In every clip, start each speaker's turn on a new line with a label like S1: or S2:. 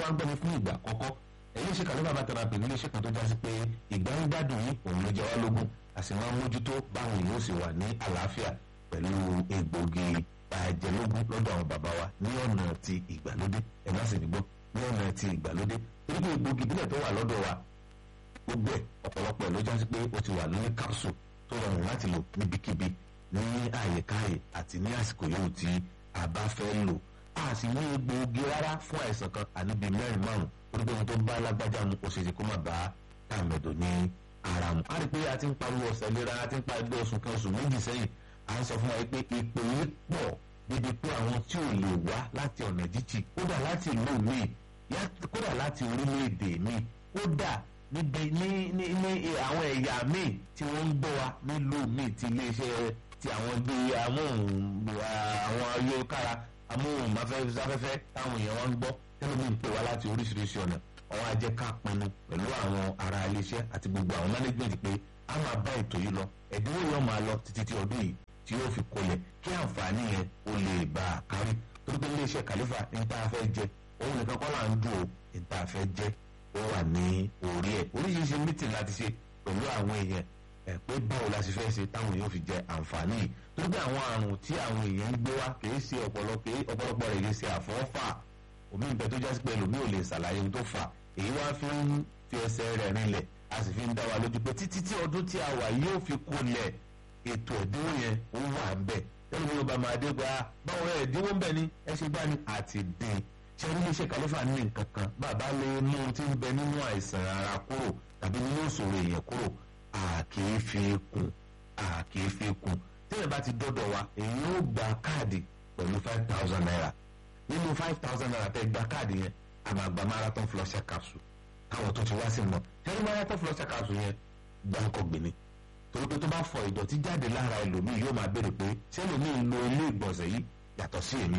S1: wá ń gbọ́ mi fún ìgbà àkọ́kọ́ iléeṣẹ́ kàlẹ́ bàbá therapy ní iléeṣẹ́ kan tó jásí pé ìgbà ń gbádùn yín òun ló jẹ wá lógún a sì máa ń mójútó báwọn èèyàn ó sì wà ní àlàáfíà pẹ̀lú egbògi àjẹlógún lọ́dọ̀ àwọn bàbá wa ní ọ̀nà ti ìgbàlódé ẹ̀ má sì ní gbọ́ ní ọ̀nà ti ìgbàlódé torí pé egbògi ìbílẹ̀ tó wà lọ́dọ̀ wa gbogbo ẹ̀ ọ̀pọ̀lọpọ̀ ẹ̀ ló jásí pé ó ti wà lórí capsule tó rọrùn láti lò níbikíbi ní àyèkáyè àti ní àsìkò yòówù tí a bá fẹ́ lò a sì ní egbòogi rárá fún àìsàn kan àníbi mẹ́rin márùn torí pé ohun tó bá lágbájá mu kò ṣeéṣe kó má bá tàmẹ̀dọ̀ ní ara mu. a rí i pé a ti ń pariwo ọ̀sẹ̀ lera a ti ń pariwo oṣù kan oṣù méjì sẹ́yìn à ń sọ fún wa pé ìpè yìí pọ̀ débi pé àwọn tí ò lè wá láti ọ̀nà jíjì kódà láti ìlú míì kódà láti orílẹ̀-èdè míì kódà níbi ní ní ní àwọn ẹ̀yà míì tí wọ́n ń gbọ́ wa nílùú míì ti iléeṣẹ́ ti àwọn bíi amóhùn àwọn ayélujára amóhùnmáfẹ́fẹ́ táwọn èèyàn wọn ń gbọ́ tẹ́lẹ̀ mi ń pè wá láti oríṣiríṣi ọ̀nà àwọn ajẹ́ ká pinnu pẹ̀lú àwọn ará iléeṣẹ́ àti gbogbo àwọn management pé a máa bá ètò yìí lọ ẹ̀dínwó yóò máa lọ títí tí ọdún yìí tí yóò fi kolẹ̀ kí àǹfààní yẹn ó lè bá a kárí torí pé iléeṣẹ́ kàlífà ní tá a fẹ́ jẹ òun nìkan kọ́ là ń dùn ó ní tá a fẹ́ jẹ ó wà ní orí ẹ̀ oríṣiríṣi mítìn láti ṣe pẹ̀lú àwọn èèyàn ẹ̀ pé báwo la ṣe fẹ́ ṣe táwọn èèyàn fi jẹ àǹfààní yìí torí pé àwọn àrùn tí àwọn èèyàn ń gbé wá kìí ṣe ọ̀pọ̀lọpọ̀ rẹ̀ yìí ṣe àfọ́fà omi ìbẹ́ tó jásí pé ẹlòmíì ò lè ṣàlàyé ohun tó fà èyí wá fi ń fi ẹsẹ̀ rẹ̀ rinlẹ̀ a sì fi ń dá wa lójú pé títí tí ọdún tí a wà yóò fi kólẹ̀ ètò ẹ̀dínwó yẹn ó wà ń bẹ̀ tẹ́lẹ̀ mi ò bá máa dé gba báwo ẹ̀ ẹ̀dínwó ń bẹ̀ ni ẹ ṣe gbá ni àti dín ṣé ní iléeṣẹ́ kàlífà ní nǹkan kan bàbá lè mú un tí ń bẹ nínú àìsàn ara kúrò tàbí nínú ìṣòro èèyàn kúrò àkèé fi kún àkèé fi kún tẹ́lẹ̀ bá ti dọ́dọ̀ wa èyí ó gba káàdì pẹ̀lú five thousand naira nínú five thousand naira tẹ́ gba káàdì yẹn a máa gba marathon flusher capsule káwọn tó ti wá sí mọ́ tẹ́lẹ̀ marathon flusher capsule yẹn gbáǹkọ́ gbìnì torí pé tó bá fọ ìdọ̀tí jáde lára ẹlòmíì yóò máa béèrè pé ṣé ẹlòmíì lo ilé ìgbọ̀nsẹ̀ yìí yàtọ̀ sí èmi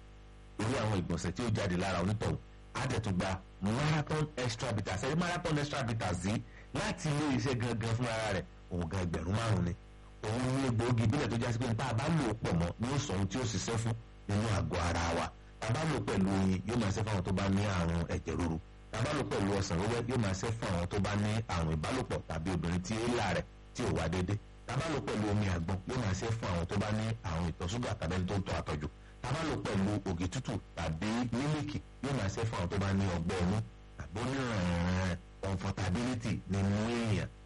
S1: lórí àwọn ìgbọ̀nsẹ̀ tí ó jáde lára onítọ̀hún àdẹ̀túgba marathon extra bitters ẹ̀rí marathon extra bitters yìí láti ilé iṣẹ́ gangan fún ara rẹ̀ òun gan ẹgbẹ̀rún márùn-ún ni òun ní egbòogi ìbílẹ̀ tó jásí pé nípa àbá lò ó pọ̀ mọ́ ní ó sọ ohun tí ó ṣiṣẹ́ fún nínú àgọ́ ara wa tàbá lò pẹ̀lú oyin yóò máa ṣe fún àwọn tó bá ní àrùn ẹ̀jẹ̀ ríru tàbá lò pẹ̀lú ọsàn wẹ́wẹ́ yóò máa ṣe fún àwọn tó bá ní àrùn ìbálòpọ̀ tàbí obìnrin tí éèlà rẹ̀ tí ò wá déédé tàbá lò pẹ̀lú omi àgbọn yóò máa ṣe fún àwọn tó bá ní àrùn ìtọ̀ ṣúgà tàbí ẹni tó ń tọ́ àtọ̀jù tàbá lò pẹ̀lú ògì tútù tàbí mílíkì yóò máa ṣe fún àwọn tó bá ní ọgbẹ́ inú tàbí onírànràn comfortability nínú èèyàn